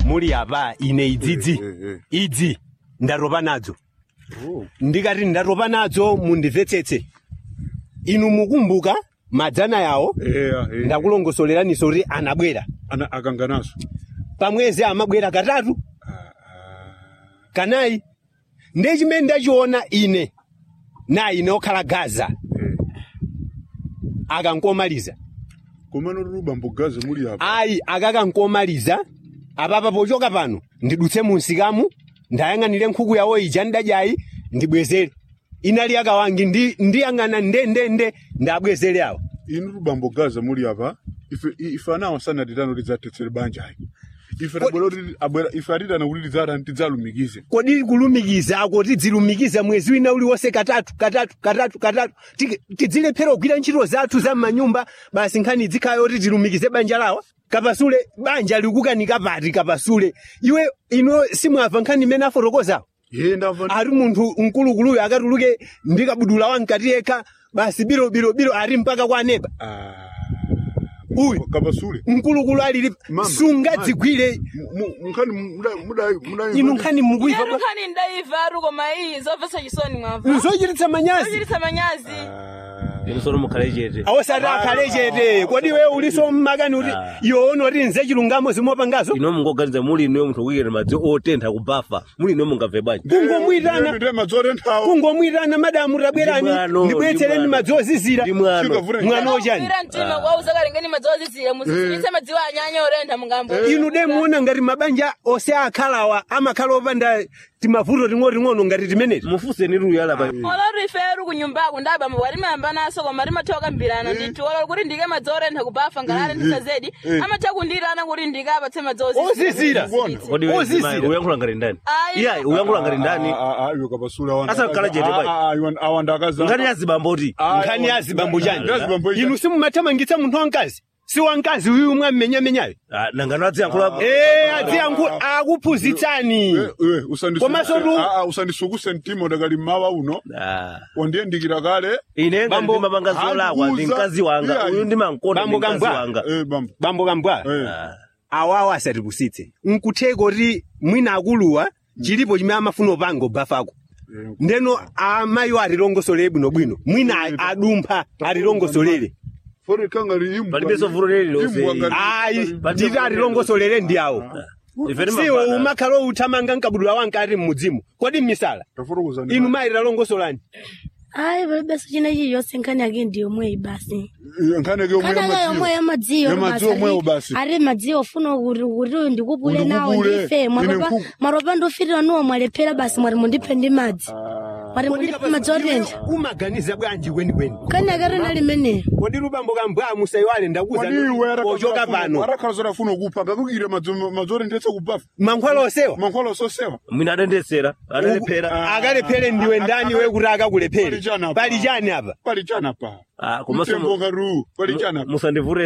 muli apa ine idzidzi Eh, eh, eh. idzi ndatopa nadzo Oh. ndikati ndatopa nadzo mundimvetsetse inu mukumbuka madzana yawo Eya, eh. ndakulongosoleraninso kuti anabwera Ana akanganaso. pamwezi amabwera katatu kanayi ndiye chimene ndachiona ine na ine okhala gaza Eh. akankomaliza Komano ruba mbugaze muli apa. ayi akakankomaliza apapa pochoka pano ndidutse munsikamu ndayang'anire nkhuku yawo ija ndadyayi ndibwezere inali akawangi ndi ndiyang'ana ndendende ndabwezere awo Inu ruba mbugaze muli apa. Ife ife anawa sana ditano lidzatetsere banja hai. Ife tabwera kuti abwera ife atitana kuti lidzata tidzalumikize. kodi kulumikiza ako tidzilumikiza mwezi wina uliwonse katatu katatu katatu katatu Tiki- tidzilephera kugwira ntchito zathu za m'manyumba basi nkhani dzikhayo kuti tilumikize banja lawa kapasule banja likukanika pati kapasule iwe ino simwamva nkhani imene afotokozawo Ye ndamva. ari munthu mkulukuluyo akatuluke ndikabudula wankati yekha basi biro biro biro ari mpaka kwa nepa Ah. Uyu. Kabasule. mkulukulu alili Mama, sungadzigwire Mkhani muda muda muda. inu nkhani mukuiva Inu nkhani ndaiva ari koma iyi zomvetsa chisoni mwamva nzochititsa manyazi zochititsa manyazi inu sono mukhale chete awosati akhale chete kodi we uliso mmakani kuti iwoona kuti nze chilungamo zimopangazo ino mungoganiza muli ino munthu kuyikira madzi otentha kubafa muli ino mungabve bwanji kungomwitana Ndende madzore nthawo. kungomwitana madamu tabwerani Ndi mwano, ndibweretsereni ndi mwano. madzi ozizira ndi mwano Chikavure. mwana ochani Kukwira mtima kwauza kalengeni madzi ozizira musisitse madziwo anyanya orentha mungambo inu de muona ngati mabanja ose akhalawa amakhala opanda timavuto ting'oting'ono ngati timeneti mufuseni luyala pa olori ife eri kunyumbako ndabamba bwati mayamba naso koma timathiwa kambirana ndithu olori kuti ndike madzi orentha kubafa ngalale ndisazedi amatha kundirana kuti ndike apatse madzi Ozizira. kodi Ozizira. uyankhula ngati ndani Ayi. iyayi uyankhula ngati ndani Ah ah iwe kabasule awanda. Asa kukhala chete pai. Ah ah iwe awanda akaza. ngati yazibamboti nkhani yazibambo chani Yazibambo chani. inu simumathamangitsa munthu wamkazi si wamkazi uyu umwe ammenyamenyayo nangano adziyankhula ee adziyankhu akuphunzitsani Eh, eh, usandisukuse- Komanso tu- Ah, ah, usandisukuse mtima udakali mawa uno Ah. wandiyandikira kale ine ngati Bambo, ndimapanga zolakwa ndi hakuza. mkazi wanga Iyayi. uyu ndimankonda ndi Bambo mkazi Kambwa. wanga eh bambo bambo kambwa eh Ah. awawo asatipusitse nkutheka kuti mwina akuluwa chilipo chimene amafuna upanga ubafako eh, ndeno amayiwo atilongosolere bwinobwino mwina a- adumpha atilongosolere fore kangari imbwa palibenso vuto lililonse Imbwa ngati- ayi titi atilongosolere ndi awo ife siwo timapanga umakhala outhamanga nkabudula wankati mmudzimu kodi mmisala tafotokoza ndi- inu mayi talongosolani ayi palibenso china chiliyonse nkhani yake ndi yomweyi basi Eh, nkhani yake yomwe nkhani yake yomwe yamadziwo. yamadziwo Yamadziwo omwewo basi. ari madziwo ofuna kuti kuti uyu ndikupule nawo Ndikupule. ndife Ine mwaropa nkhuku. mwaropa ndofirira nuwo mwalephera basi mwati mundiphe ndi madzi Ah, mwati mundiphe madzi otentha umaganiza bwanji kwenikweni nkhani yake rina limeneyo kodi lubambo kambwa musayiwale ndakuza kwani iwe pochoka pano arakhala zotafuna kupha ngakukire madzore ndetse kubafa mankhwala osewa mankhwala sosewa mwina adendesera adalephera akalephere ndiwe ndani we kuti akakulephere Pali chani apa? pali chani apa pali chana pa Ah, komanso mtembo ngaru pali chana pa musandivure